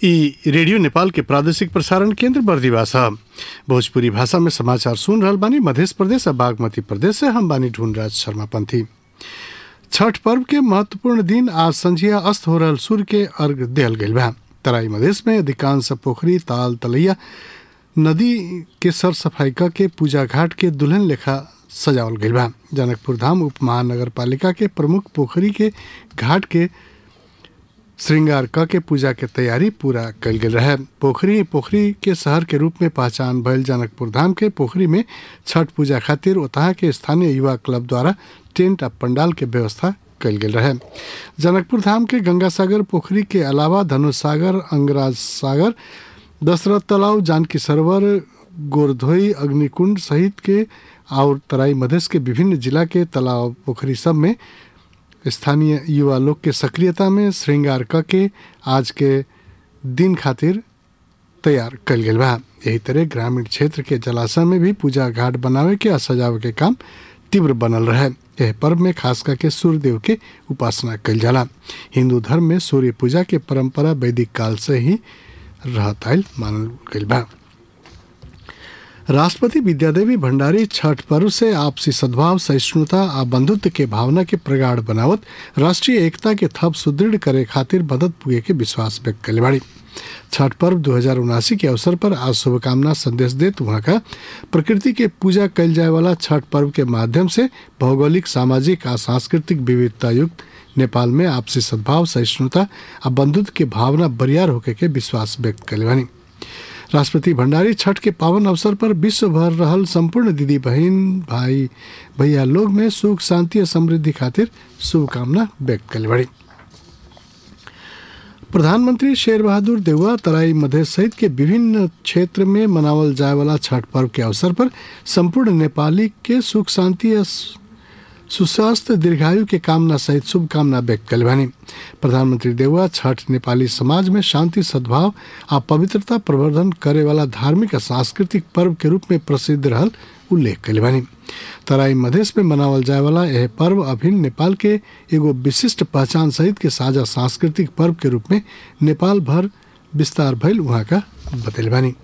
ई रेडियो नेपाल के प्रादेशिक प्रसारण केंद्र बर्दिवा छ भोजपुरी भाषा में समाचार सुन रहल बानी मध्य प्रदेश और बागमती प्रदेश से हम बानी ढूंढराज शर्मा पंथी छठ पर्व के महत्वपूर्ण दिन आज संझिया अस्त हो रहल सूर्य के अर्घ दियल गईल बा तराई मधेश में अधिकांश पोखरी ताल तलैया नदी के सर सफाई क के पूजा घाट के दुल्हन लेखा सजावल गईल बा जनकपुर धाम उप महानगर पालिका के प्रमुख पोखरी के घाट के श्रृंगार क के पूजा के तैयारी पूरा कल गेल रहे पोखरी पोखरी के शहर के रूप में पहचान भयल जनकपुर धाम के पोखरी में छठ पूजा खातिर ओतहा के स्थानीय युवा क्लब द्वारा टेंट आ पंडाल के व्यवस्था कल गेल रहे जनकपुर धाम के गंगा सागर पोखरी के अलावा धनुष सागर अंगराज सागर दशरथ तालाब जानकी सरोवर गोरधोई अग्निकुंड सहित के और तराई मधेश के विभिन्न जिला के तालाब पोखरी सब में स्थानीय युवा लोग के सक्रियता में श्रृंगार क के आज के दिन खातिर तैयार कल गेल बा यही तरह ग्रामीण क्षेत्र के जलाशय में भी पूजा घाट बनावे के आ सजावे के काम तीव्र बनल रहे यह पर्व में खास करके सूर्य देव के उपासना कल जाला हिंदू धर्म में सूर्य पूजा के परंपरा वैदिक काल से ही रहत आयल मानल गईल बा राष्ट्रपति विद्यादेवी भंडारी छठ पर्व से आपसी सद्भाव सहिष्णुता आ बंधुत्व के भावना के प्रगाढ़ बनावत राष्ट्रीय एकता के थप सुदृढ़ करे खातिर मदद पुगे के विश्वास व्यक्त कले बाड़ी छठ पर्व दो के अवसर पर आज शुभकामना संदेश देत वहाँ का प्रकृति के पूजा कल जाए वाला छठ पर्व के माध्यम से भौगोलिक सामाजिक आ सांस्कृतिक विविधता युक्त नेपाल में आपसी सद्भाव सहिष्णुता आ बंधुत्व के भावना बरियार होके के विश्वास व्यक्त कले बानी राष्ट्रपति भंडारी छठ के पावन अवसर पर विश्व भर रहल संपूर्ण दीदी बहन भाई भैया लोग में सुख शांति और समृद्धि खातिर शुभकामना व्यक्त कल बड़ी प्रधानमंत्री शेर बहादुर देउवा तराई मधेश सहित के विभिन्न क्षेत्र में मनावल जाए वाला छठ पर्व के अवसर पर संपूर्ण नेपाली के सुख शांति और सुस्वास्थ्य दीर्घायु के कामना सहित शुभकामना व्यक्त कल बानी प्रधानमंत्री देउवा छठ नेपाली समाज में शांति सद्भाव आ पवित्रता प्रवर्धन करे वाला धार्मिक आ सांस्कृतिक पर्व के रूप में प्रसिद्ध रहल उल्लेख कल बानी तराई मधेश में मनावल जाए वाला यह पर्व अभिन्न नेपाल के एगो विशिष्ट पहचान सहित के साझा सांस्कृतिक पर्व के रूप में नेपाल भर विस्तार भइल वहाँ का बतैल बानी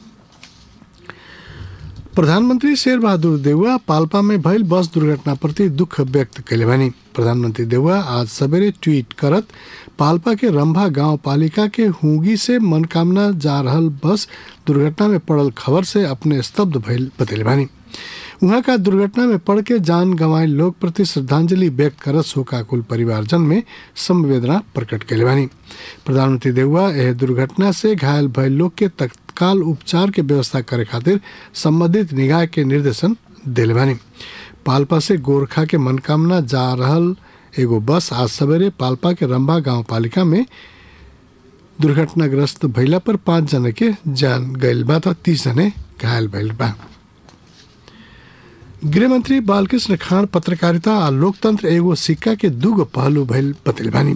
प्रधानमंत्री शेर बहादुर देउवा पाल्पा में भइल बस दुर्घटना प्रति दुख व्यक्त कैले बानी प्रधानमंत्री देउवा आज सवेरे ट्वीट करत पाल्पा के रंभा गांव पालिका के हुगी से मनकामना जा रहल बस दुर्घटना में पड़ल खबर से अपने स्तब्ध भइल बतैले बानी वहाँ का दुर्घटना में पड़ के जान गंवाए लोग प्रति श्रद्धांजलि व्यक्त करत शोकाकुल परिवारजन में संवेदना प्रकट कैले बानी प्रधानमंत्री देउवा यह दुर्घटना से घायल भयल लोग के तत्काल उपचार के व्यवस्था करे खातिर संबंधित निकाय के निर्देशन दिले बानी पाल्पा से गोरखा के मनकामना जा रहल एगो बस आज सवेरे पाल्पा के रंभा गांव पालिका में दुर्घटनाग्रस्त भइला पर पाँच जना के जान गयल बा त तीस जने घायल भइल बा गृहमंत्री बालकृष्ण खान पत्रकारिता आ लोकतंत्र एगो सिक्का के दूगो पहलू भइल बतैल बानी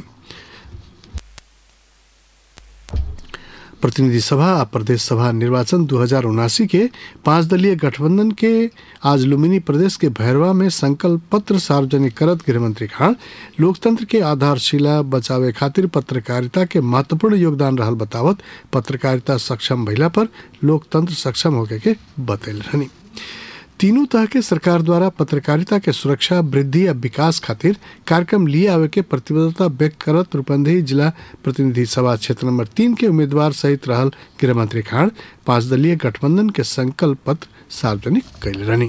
प्रतिनिधि सभा आ प्रदेश सभा निर्वाचन दू हजार उनासी के पांच दलीय गठबंधन के आज लुम्बिनी प्रदेश के भैरवा में संकल्प पत्र सार्वजनिक करत गृहमंत्री खान लोकतंत्र के आधारशिला बचावे खातिर पत्रकारिता के महत्वपूर्ण योगदान रहल बतावत पत्रकारिता सक्षम भइला पर लोकतंत्र सक्षम होके के बतैल रहनी तीनों तरह के सरकार द्वारा पत्रकारिता के सुरक्षा वृद्धि या विकास खातिर कार्यक्रम लिए आवे के प्रतिबद्धता व्यक्त करत रूपंदेही जिला प्रतिनिधि सभा क्षेत्र नंबर तीन के उम्मीदवार सहित रहल गृहमंत्री खान पांच दलीय गठबंधन के संकल्प पत्र सार्वजनिक कैले रहनी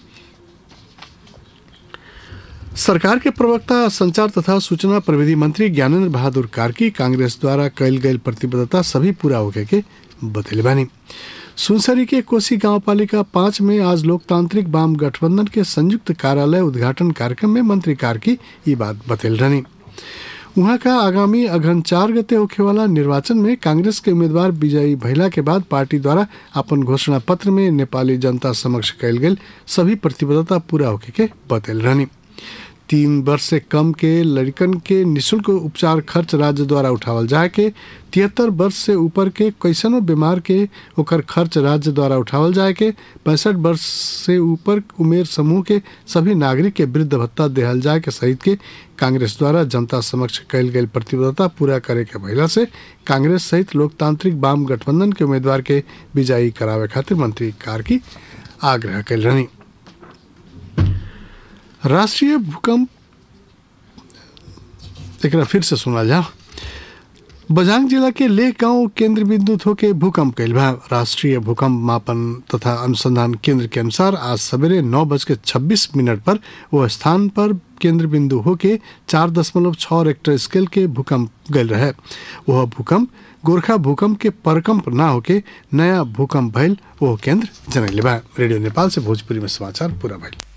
सरकार के प्रवक्ता संचार तथा सूचना प्रविधि मंत्री ज्ञानेंद्र बहादुर कार्की कांग्रेस द्वारा कैल गई प्रतिबद्धता सभी पूरा होके के बतैले बानी सुनसरी के कोसी गांव पालिका पाँच में आज लोकतांत्रिक वाम गठबंधन के संयुक्त कार्यालय उद्घाटन कार्यक्रम में मंत्री कार्की ये बात बतैल रहनी वहाँ का आगामी अघन चार गते होखे वाला निर्वाचन में कांग्रेस के उम्मीदवार विजयी भैला के बाद पार्टी द्वारा अपन घोषणा पत्र में नेपाली जनता समक्ष कैल गेल सभी प्रतिबद्धता पूरा होके के बतैल रहनी तीन वर्ष से कम के लड़कन के निशुल्क उपचार खर्च राज्य द्वारा उठावल जाए के तिहत्तर वर्ष से ऊपर के कैसनो बीमार के ओकर खर्च राज्य द्वारा उठावल जाए के पैंसठ वर्ष से ऊपर उमेर समूह के सभी नागरिक के वृद्ध भत्ता देहल जाए के सहित के कांग्रेस द्वारा जनता समक्ष कयल गेल प्रतिबद्धता पूरा करे के भइला से कांग्रेस सहित लोकतांत्रिक वाम गठबंधन के उम्मीदवार के विजयी करावे खातिर मंत्री कार्की आग्रह कल रहनी राष्ट्रीय भूकंप एक फिर से सुना जा बजांग जिला के लेह गांव केंद्र बिंदु होके भूकंप कैल बा राष्ट्रीय भूकंप मापन तथा अनुसंधान केंद्र के अनुसार आज सवेरे नौ बज के छब्बीस मिनट पर वो स्थान पर केंद्र बिंदु होके चार दशमलव छः रेक्टर स्केल के भूकंप गल रहे वह भूकंप गोरखा भूकंप के परकंप ना होके नया भूकंप भइल वो केंद्र जनैले बा रेडियो नेपाल से भोजपुरी में समाचार पूरा भइल